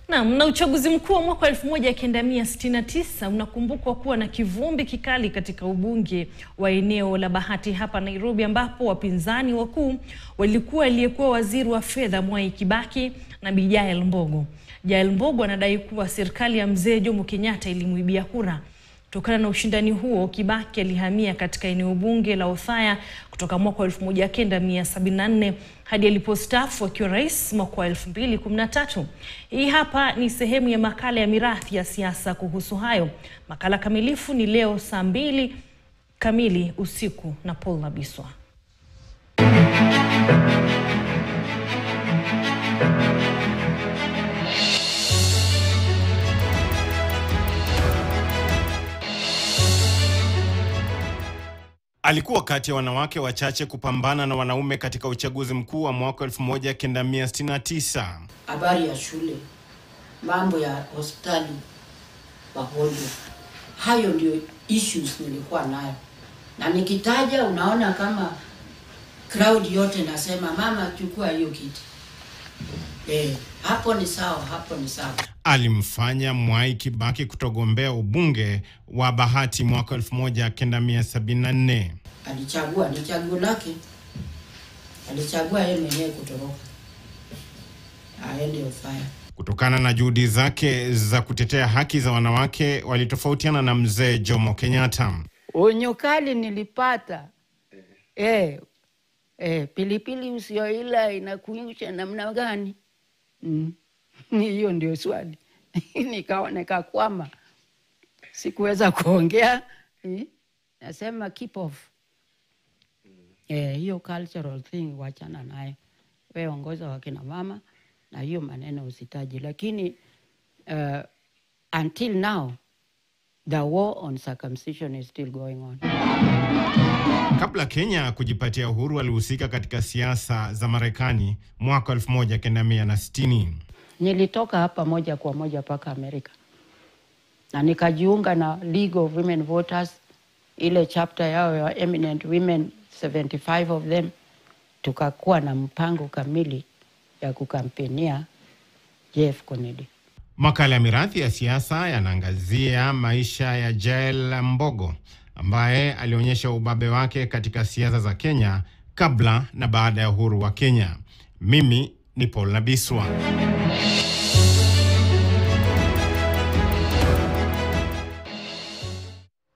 Naam, na uchaguzi mkuu wa mwaka 1969 unakumbukwa kuwa na kivumbi kikali katika ubunge wa eneo la Bahati hapa Nairobi, ambapo wapinzani wakuu walikuwa aliyekuwa waziri wa fedha Mwai Kibaki na Bi Jael Mbogo. Jael Mbogo anadai kuwa serikali ya mzee Jomo Kenyatta ilimuibia kura. Kutokana na ushindani huo, Kibaki alihamia katika eneo bunge la Othaya kutoka mwaka 1974 hadi alipostaafu akiwa rais mwaka wa 2013. Hii hapa ni sehemu ya makala ya mirathi ya siasa kuhusu hayo. Makala kamilifu ni leo saa mbili kamili usiku na Paul Nabiswa. Alikuwa kati ya wanawake wachache kupambana na wanaume katika uchaguzi mkuu wa mwaka 1969. habari ya shule, mambo ya hospitali, wagonjwa. Hayo ndio issues nilikuwa nayo, na nikitaja, unaona kama crowd yote nasema mama, chukua hiyo kiti. Eh, hapo ni sawa, hapo ni sawa. Alimfanya Mwai Kibaki kutogombea ubunge wa Bahati mwaka 1974. Alichagua, ni chaguo lake, alichagua yeye mwenyewe kutoroka aende Othaya. Kutokana na juhudi zake za kutetea haki za wanawake, walitofautiana na mzee Jomo Kenyatta. Onyo kali nilipata eh, eh, pilipili usioila inakuisha namna gani? Mm. Hiyo ndio swali nikawa nikakwama, sikuweza kuongea eh, nasema keep off eh, hiyo cultural thing wachana nayo, we ongoza wakina mama na hiyo maneno usitaji, lakini uh, until now the war on circumcision is still going on. Kabla Kenya kujipatia uhuru, alihusika katika siasa za Marekani mwaka 1960. Nilitoka hapa moja kwa moja mpaka Amerika na nikajiunga na League of Women Voters, ile chapter yao ya eminent women 75 of them, tukakuwa na mpango kamili ya kukampenia Jeff Kennedy. Makala ya mirathi ya siasa yanaangazia maisha ya Jael Mbogo ambaye alionyesha ubabe wake katika siasa za Kenya kabla na baada ya uhuru wa Kenya. Mimi ni Paul Nabiswa.